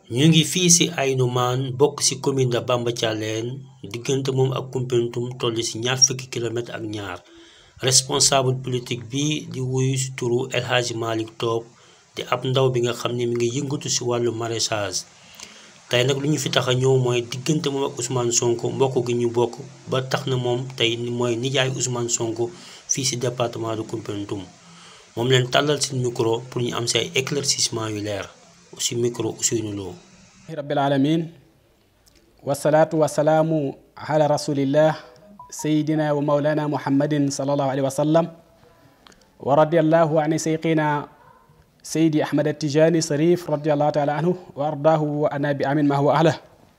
ñu ngi fii ci Ainoumane bokk ci commune de Bamba Thialène diggante moom ak Koumpentoum toll ci ñaar fukki kilomètre ak ñaar responsable politique bi di wuyu ci turu El Hadji Malick Top di ab ndaw bi nga xam ne mi ngi yëngatu ci wàllu maraîchage tey nag lu ñu fi tax a ñëw mooy diggante moom ak Ousmane Sonko mbokk gi ñu bokk ba tax na moom tey mooy nijaay Ousmane Sonko fii ci département de Koumpentoum moom leen tàllal ci micro pour ñu am ci ay éclaircissement yu leer ci micro Ousseynou Lo rabbil alamin wasalaatu wasalaamu ala rasulillah sayidina wa maulana muhammadin sallallahu alayhi wa sallam wa radiallahu an sayqina sayidi ahmad atijani sarif radiallahu taala anhu wa ardaahu wa ana bi amin ma huwa ahla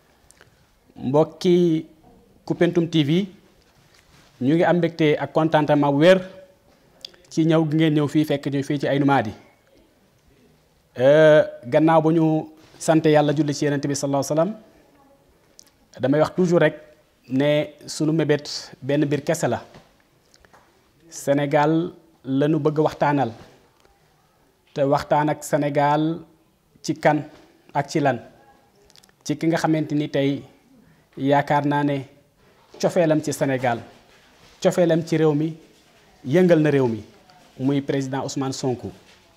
mbokki Koumpentoum TV ñu ngi am mbégte ak contentement bu wér ci ñëw gi ngeen ñëw fii fekk ñu fii ci Ainoumane gannaaw ba ñu sant yàlla julli ci yenent bi sallallahu alayhi wasallam damay wax toujours rek ne sunu mébét benn biir kese la Sénégal la ñu bëgg waxtaanal te waxtaan ak Sénégal ci kan ak ci lan ci ki nga xamante ni tey yaakaar naa ne cofeelam ci Sénégal cofeelam ci réew mi yëngal na réew mi muy président Ousmane Sonko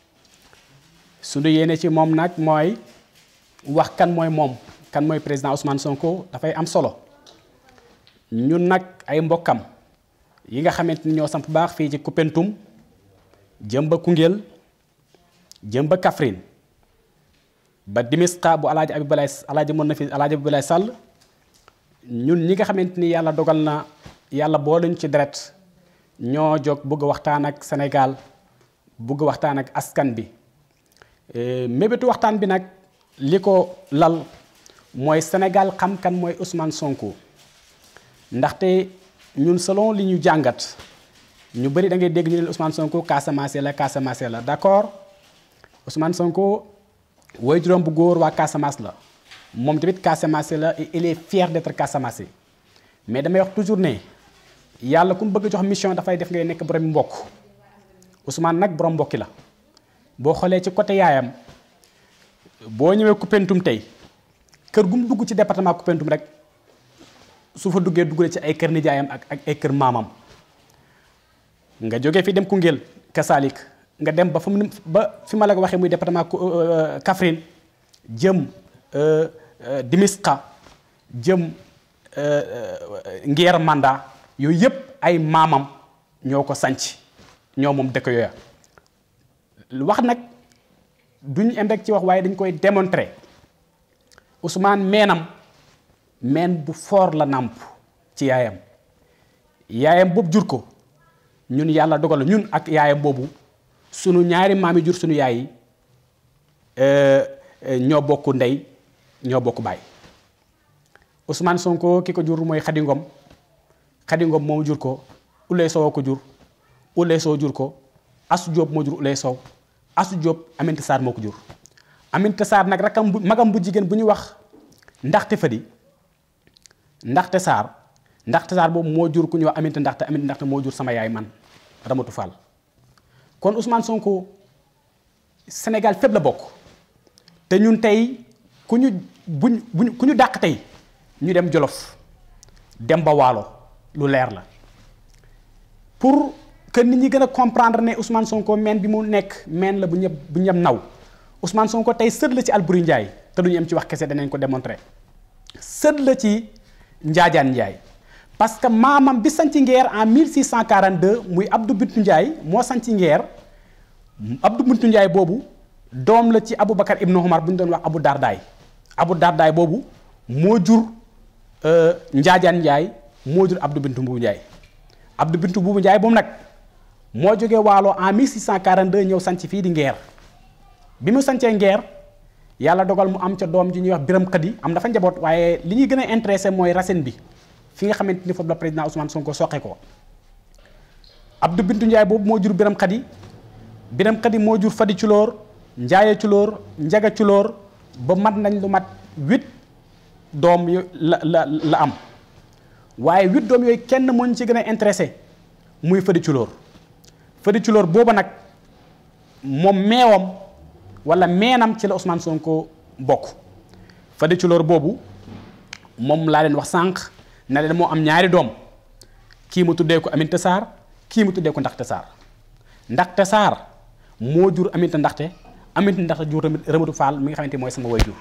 sunu yéene ci moom nag mooy wax kan mooy moom kan mooy président Ousmane Sonko dafay am solo ñun nag ay mbokkam yi nga xamante ni ñoo samp baax fii ci Koumpentoum jëm ba Koungheul jëm ba Kaffrine ba Dimisqa bu alaaji Abibulaay alaaji mën na fi alaaji Abibulaay Sall ñun ñi nga xamante ni yàlla dogal na yàlla boole ñu ci deret ñoo jóg bëgg waxtaan ak Sénégal bëgg waxtaan ak askan bi mébétu waxtaan bi nag li ko lal mooy Sénégal xam kan mooy Ousmane Sonko ndaxte ñun selon li ñu jàngat ñu bëri da ngay dégg ñu ne Ousmane Sonko Casamance la Casamance la d'accord Ousmane Sonko woy juróom bu góor waa Casamance la moom tamit Casamance la et il est fier d'être Casamance mais damay wax toujours ne yàlla ku mu bëgg jox mission dafay def ngay nekk borom mbokk Ousmane nag borom mbokki la boo xoolee ci côté yaayam boo ñëwee Koumpentoum tey kër gu mu dugg ci département Koumpentoum rek su fa duggee duggale ci ay kër nijaayam ak ak ay kër maamam nga jógee fi dem Koungheul Kasalik nga dem ba fa mu ba fi ma la ko waxee muy département Kaffrine jëm Dimisqa jëm Ngeer Manda yooyu yëpp ay maamam ñoo ko sanc ñoo moom dëkk yooya wax nag duñ em rek ci wax waaye dañ koy démontrer Ousmane meenam meen bu fort la nàmp ci yaayam yaayam boobu jur ko ñun yàlla dogal ñun ak yaayam boobu sunu ñaari maam yi jur sunu yaay yi ñoo bokk ndey ñoo bokk baay Ousmane Sonko ki ko jur mooy Khady Ngom Khady Ngom moom jur ko Ulay Sow ko jur Ulay Sow jur ko Asu Diop moo jur Ulay Sow Asu Diop Aminata Sarr moo ko jur Aminata Sarr nag rakam bu magam bu jigéen bu ñuy wax ndaxte Fadi ndaxte Sarr ndaxte Sarr boobu moo jur ku ñuy wax Aminata ndaxte Aminata ndaxte moo jur sama yaay man Ramatu Fall kon Ousmane Sonko Sénégal fépp la bokk te ñun tey ku ñu buñ buñ ku ñu dàq tey ñu dem Jolof dem ba Waalo lu leer la pour que nit ñi gën a comprendre ne Ousmane Sonko meen bi mu nekk meen la bu ñëpp bu ñëpp naw Ousmane Sonko tey sët la ci Alboury Ndiaye te du ñu am ci wax kese danañ ko démontrer sët la ci Njaajaan Ndiaye parce que maamam bi sanc Ngeer en 1642 muy Abdou Bintu Ndiaye moo sanc Ngeer Abdou Bintu Ndiaye boobu doom la ci Aboubacar Ibnu Omar bu ñu doon wax Abou Dardaay Abou Dardaay boobu moo jur Njaajaan Ndiaye moo jur Abdou Bintu Mbuubu Ndiaye Abdou Bintu Mbuubu Ndiaye boobu nag moo jógee Waalo en 1642 ñëw sanc fii di Ngeer bi mu sancee Ngeer yàlla dogal mu am ca doom ji ñuy wax Biram Xadi am dafa njaboot waaye li ñuy gën a intéressé mooy racine bi fi nga xamante ni foofu la président Ousmane Sonko soqe ko Abdou Bintu Ndiaye boobu moo jur Biram Xadi Biram Xadi moo jur Fadi Culóor Njaaye Culóor Njaga Culóor ba mat nañ lu mat huit doom yu la la la am waaye huit doom yooyu kenn moo ñu ci gën a intéressé muy Fadi Culóor Fadi Culóor booba nag moom meewam wala meenam ci la Ousmane Sonko bokk Fodé Culoor boobu moom laa leen wax sànq na leen moo am ñaari doom kii mu tuddee ko Aminata Sarr kii mu tuddee ko Ndaxte Sarr Ndaxte Sarr moo jur Aminata Ndaxte Aminata Ndaxte jur Ramatu Fall mi nga xamante mooy sama way jur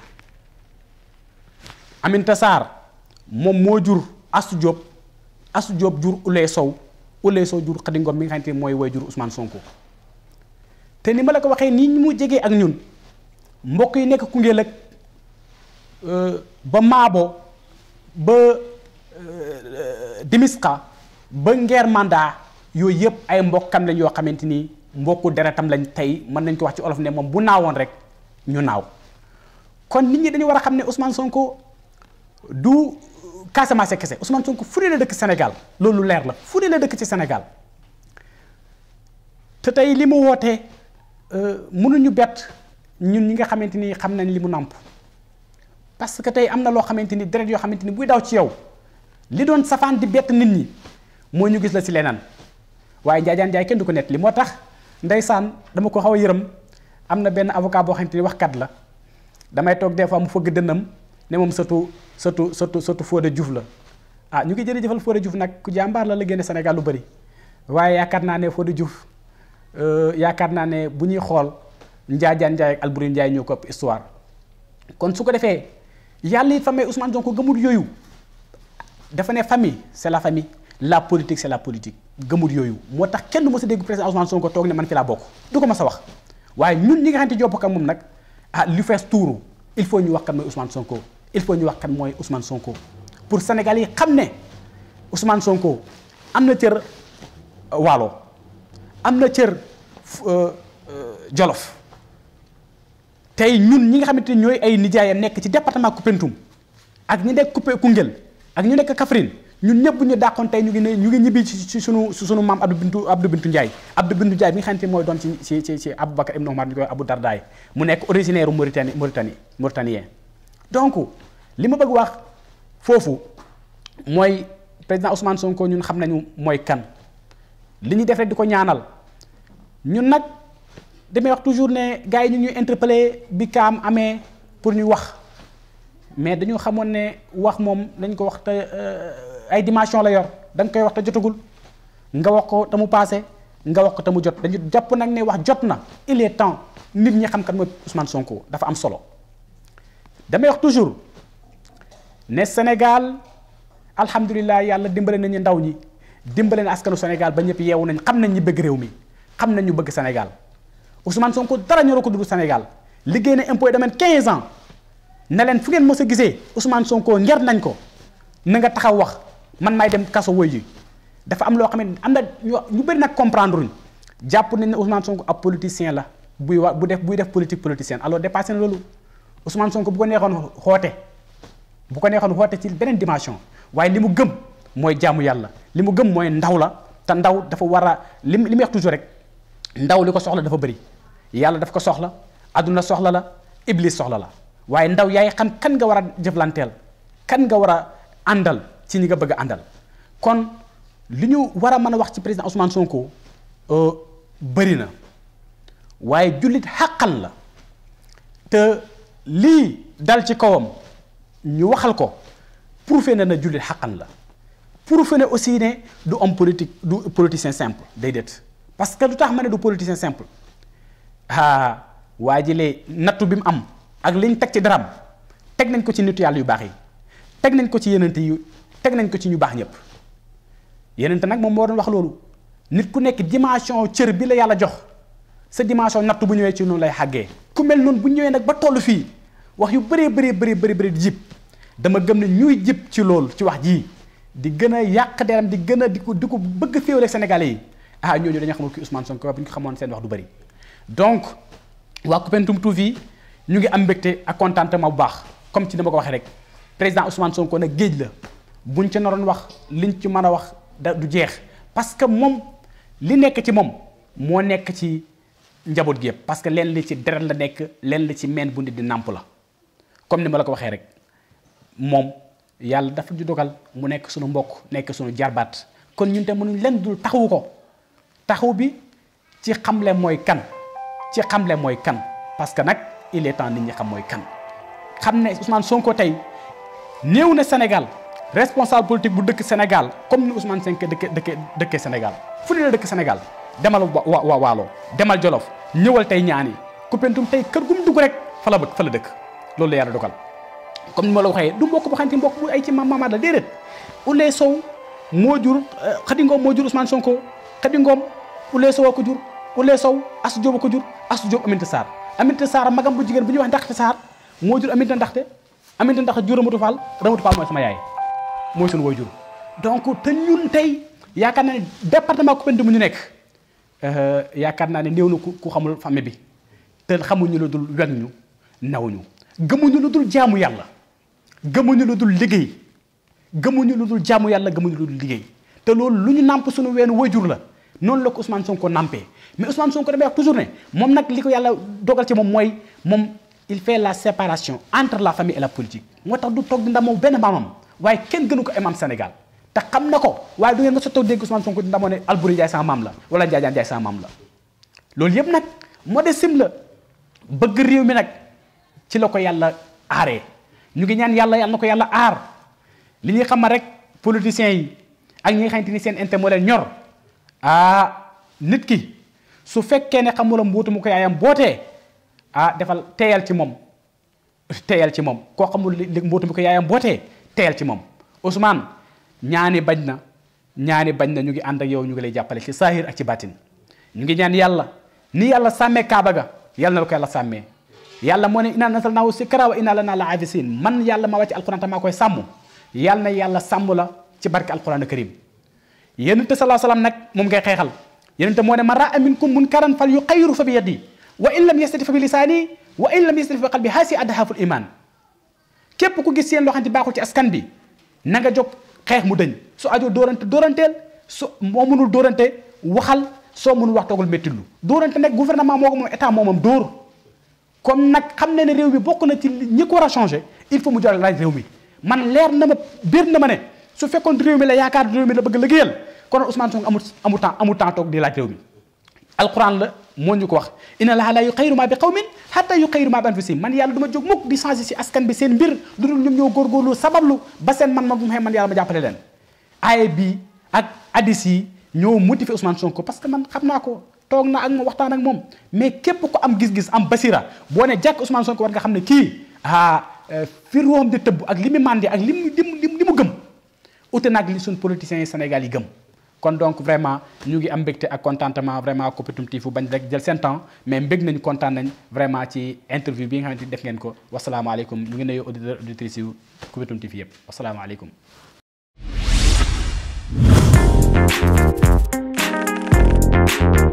Aminata Sarr moom moo jur Asu Diop Asu Diop jur Ulay Sow Ulay Sow jur Xadi Ngom mi nga xamante mooy way jur Ousmane Sonko te ni ma la ko waxee nii mu jegee ak ñun mbokk yi nekk Koungheul ak ba Maabo ba Dimiska ba Ngeer Manda yooyu yëpp ay mbokkam lañ yoo xamante ni mbokku deretam lañ tey mën nañ ko wax ci olof ne moom bu naawoon rek ñu naaw kon nit ñi dañu war a xam ne Ousmane Sonko du Casamance kese Ousmane Sonko fu ne la dëkk Sénégal loolu leer la fu ne la dëkk ci Sénégal te tey li mu wootee mënuñu bett ñun ñi nga xamante ni xam nañ li mu nàmp parce que tey am na loo xamante ni deret yoo xamante ni buy daw ci yow li doon safaan di bett nit ñi moo ñu gis la si leneen waaye njaajaan njaay kenn du ko nett li moo tax ndeysaan dama ko xaw a yërëm am na benn avocat boo xamante ni waxkat la damay toog des fois mu fëgg dënnam ne moom sëtu sëtu sëtu sëtu Fodé Diouf la ah ñu ngi jërëjëfal Fodé Diouf nag ku jàmbaar la la génne Sénégal lu bëri waaye yaakaar naa ne Fodé Diouf yaakaar naa ne bu ñuy xool njaajaan njaay ak Alboury Njaay ñoo ko ëpp histoire kon su ko defee yàlla it famille Ousmane Sonko gëmul yooyu dafa ne famille c'est la famille la politique c'est la politique gëmul yooyu moo tax kenn du ma sa dégg président Ousmane Sonko toog ne man fi laa bokk du ko ma sa wax waaye ñun ñi nga xamante jopp ak moom nag ah lu fees tuuru il faut ñu wax kan mooy Ousmane Sonko il faut ñu wax kan mooy Ousmane Sonko pour Sénégal yi xam ne Ousmane Sonko am na cër waalo am na cër Jolof tey ñun ñi nga xamante ni ñooy ay nijaayam nekk ci département Koupentoum ak ñi nekk Coupé Koungheul ak ñu nekk Kaffrine ñun ñëpp bu ñu dàqoon tey ñu ngi ne ñu ngi ñibbi ci sunu sunu maam Abdou Bintu Abdou Bintu Ndiaye Abdou Bintu Ndiaye bi nga xamante ni mooy doon ci ci ci ci Aboubacar Ibn Omar ñu koy Abou Dardaay mu nekk originaire Mauritanie Mauritanie mauritanien donc li ma bëgg wax foofu mooy président Ousmane Sonko ñun xam nañu mooy kan li ñu def rek di ko ñaanal ñun nag damay wax toujours ne gars yi ñu ñuy interpellé bi kaam amee pour ñu wax mais dañu xamoon ne wax moom dañ ko wax te ay dimension la yor da nga koy wax te jotagul nga wax ko te mu passé nga wax ko te mu jot dañu jàpp nag ne wax jot na il est temps nit ñi xam kan mooy Ousmane Sonko dafa am solo damay wax toujours ne Sénégal alhamdulilah yàlla dimbale nañu ndaw ñi dimbale na askanu Sénégal ba ñëpp yeewu nañ xam nañ ñi bëgg réew mi xam nañ ñu bëgg Sénégal Ousmane Sonko dara ñoroo ko dugg Sénégal liggéey na impôt domaine 15 ans ne leen fu ngeen mës a gisee Ousmane Sonko nger nañ ko na nga taxaw wax man maay dem kaso woy ji dafa am loo xam ne am na ñu bëri nag comprendre uñ jàpp nañ ne Ousmane Sonko ab politicien la buy wax bu def buy def politique politicienne alors dépassé na loolu Ousmane Sonko bu ko neexoon xoote bu ko neexoon xoote ci beneen dimension waaye li mu gëm mooy jaamu yàlla li mu gëm mooy ndaw la te ndaw dafa war a li li muy wax toujours rek ndaw li ko soxla dafa bëri yàlla daf ko soxla adduna soxla la iblis soxla la waaye ndaw yaay xam kan nga war a jëflanteel kan nga war a àndal ci ñi nga bëgg a àndal kon li ñu war a mën a wax ci président Ousmane Sonko bëri na waaye jullit xàqal la te lii dal ci kawam ñu waxal ko prouvé na na jullit xàqal la prouvé na aussi ne du homme politique du politicien simple déedéet parce que lu tax ma ne du politicien simple ah waa ji lee nattu bi mu am ak liñ teg ci daram teg nañ ko ci nitu yàlla yu baax yi teg nañ ko ci yenente yi teg nañ ko ci ñu baax ñëpp yenente nag moom moo doon wax loolu nit ku nekk dimension cër bi la yàlla jox sa dimension nattu bu ñëwee ci noonu lay xàggee ku mel noonu bu ñëwee nag ba toll fii wax yu bëree bëree bëri bëri bëri di jib dama gëm ne ñuy jib ci loolu ci wax jii di gën a yàq deram di gën a di ko di ko bëgg féewale Sénégalais yi ah ñooñu dañoo xamul ki Ousmane Sonko bu ñu ko xamoon seen wax du bëri donc waa Koupentoum TV ñu ngi am mbégte ak contentement bu baax comme ci dama ko waxee rek président Ousmane Sonko nag géej la buñ ci naroon wax liñ ci mën a wax da du jeex parce que moom li nekk ci moom moo nekk ci njaboot gi yëpp parce que leen li ci deret la nekk leen li ci meen bu nit di nàmp la comme ni ma la ko waxee rek moom yàlla dafa ju dogal mu nekk suñu mbokk nekk suñu jarbaat kon ñun te mënuñ leen dul taxawu ko taxaw bi ci xamle mooy kan ci xamle mooy kan parce que nag il est temps nit ñi xam mooy kan xam ne Ousmane Sonko tey néew na Sénégal responsable politique bu dëkk Sénégal comme ni Ousmane Sonko dëkke dëkke dëkkee Sénégal fu ne la dëkk Sénégal demal wa wa Waalo demal Jolof ñëwal tey ñaani Koupentoum tey kër gu mu dugg rek fa la bëgg fa la dëkk loolu la yàlla dogal comme ni ma la waxee du mbokk bu xam ne mbokk bu ay ci maam la déedéet Ouleye Sow moo jur Khady Ngom moo jur Ousmane Sonko Khady Ngom Ouleye Sow a ko jur Ouleye Sow Assou Diop a ko jur Assou Diop Aminata Sarr Aminata Sarr magam bu jigéen bu ñuy wax Ndaxte Sarr moo jur Aminata Ndaxte Aminata Ndaxte jur Ramatu Fall Ramatu Fall mooy sama yaay mooy suñu woy jur donc te ñun tey yaakaar naa ne département Koupentoum mu ñu nekk yaakaar naa ne néew na ku xamul famille bi te xamuñu lu dul weg ñu nawuñu gëmuñu lu dul jaamu yàlla gëmuñu lu dul liggéey gëmuñu lu dul jaamu yàlla gëmuñu lu dul liggéey te loolu lu ñu nàmp suñu weenu wayjur la noonu la ko Ousmane Sonko nampee mais Ousmane Sonko damay wax toujours ne moom nag li ko yàlla dogal ci moom mooy moom il fait la séparation entre la famille et la politique moo tax du toog di ndamoo benn maamam waaye kenn gënu ko imam Sénégal te xam na ko waaye du ngeen nga sottoo dégg Ousmane Sonko di ndamoo ne Albouri Ndiaye sama maam la wala Ndiaye Ndiaye sama maam la loolu yëpp nag modestim la bëgg réew mi nag ci la ko yàlla aaree ñu ngi ñaan yàlla yàlla na ko yàlla aar li ñuy xam rek politiciens yi ak ñi nga xamante ni seen intérêt moo leen ñor ah nit ki su fekkee ne xamula mbuutu mu ko yaayam bootee ah defal teeyal ci moom teeyal ci moom koo xamul li mbuutu mu ko yaayam bootee teeyal ci moom Ousmane ñaani bañ na ñaani bañ na ñu ngi ànd ak yow ñu ngi lay jàppale ci saahir ak ci baatin ñu ngi ñaan yàlla ni yàlla sàmmee Kaaba ga yàlla na la ko yàlla sàmmee yàlla moo ne inna nasalnaahu sikra wa inna lana la afisin man yàlla ma wàcc alquran te maa koy sàmm yàlla na yàlla sàmm la ci barke alquran karim yonente salaa salaam nag moom ngay xeexal yonente moo ne man raa minkum munkaran fal yuxayyiru fa bi yadi wa in lam yastati fa bi lisaani wa in lam yastati fa bi qalbi haasi adhaful iman képp ku gis seen loo xam ne baaxul ci askan bi na nga jóg xeex mu dëñ su ajoo dóorante dóoranteel su moo mënul dóorante waxal soo mënul wax toogul méttilu dóorante nag gouvernement moo ko moom état moomam dóor comme nag xam ne ne réew mi bokk na ci ñi ko war a changé il faut mu joxe laaj réew mi man leer na ma biir na ma ne su fekkoon réew mi la yaakaar réew mi la bëgg liggéeyal kon Ousmane Sonko amul amul temps amul temps toog di laaj réew mi alquran la moo ñu ko wax inna allaha la yuxayyiru ma bi qawmin hatta yuxayyiru ma bi anfusihim man yàlla du ma jóg mukk di changé si askan bi seen mbir lu dul ñoom ñoo góorgóorlu sabablu ba seen man ma bu ma man yàlla ma jàppale leen aaye bi ak hadis yi ñoo motivé Ousmane Sonko parce que man xam naa ko toog na ak moom waxtaan ak moom mais képp ko am gis-gis am basira boo ne jàkk Ousmane Sonko war nga xam ne kii ah fi ruuxam di tëbb ak li mu màndi ak li mu li mu gëm ute nag li suñ politiciens yi Sénégal yi gëm kon donc vraiment ñu ngi am mbégte ak contentement vraiment Koupentoum TV fu bañ rek jël seen temps mais mbég nañu kontaan nañ vraiment ci interview bi nga xamante ni def ngeen ko wasalaamaaleykum ñu ngi nuyu auditeur auditrices yu Koupentoum TV yëpp wasalaamaaleykum Thank you.